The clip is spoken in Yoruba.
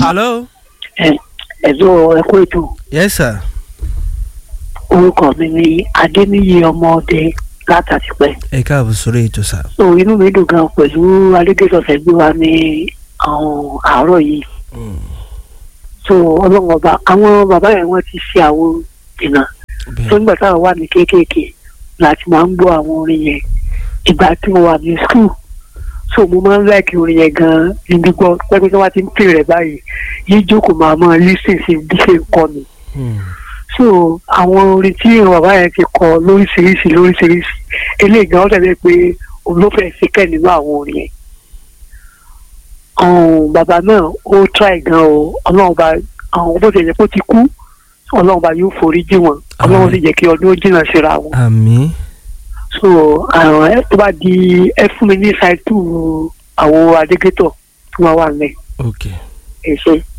hello. ẹ ẹ̀dọ́ ẹ̀kọ́ ètò yes sir. orúkọ mi ni adéníyí ọmọọdẹ látàtìpẹ́ ẹ káàbọ̀ sórí ètò sà. so inú mi dùn gan pẹ̀lú alégésọ̀sẹ̀ gbé wa ní àwọn àárọ̀ yìí so ọlọ́run ọba àwọn bàbá yẹn wọ́n ti ṣe àwọn ìnà tó bẹ́ẹ̀ nígbà táwọn wà ní kéékèèké láti máa ń gbọ́ àwọn orin yẹn ìgbà tí mo wà ní skul so mo máa ń láìkí orin yẹn gan ní gbígbọ́ pẹ́pẹ́ tí wọ́n ti ń pè rẹ̀ báyìí yìí jókòó máa máa lísìn sí bí ṣe ń kọ́ mi Hmm. so àwọn orin tí àwọn bàbá yẹn ti kọ lóríṣiríṣi lóríṣiríṣi eléyìí gan ó dàbí pé òun ló fẹ́ ṣe kẹ́ nínú àwọn orin yẹn ọ̀hún bàbá náà ó try gan o ọlọ́run bá àwọn bó ṣe yẹ kó ti kú ọlọ́run bá yóò forí jì wọ́n ọlọ́run sì jẹ́ kí ọdún ó jìnnà síra wọn àmì. so àwọn ẹ tó bá di ẹ fún mi ní ṣáìtù àwọn adégétọ̀ tó máa wà nílẹ̀ ok ẹ ṣe.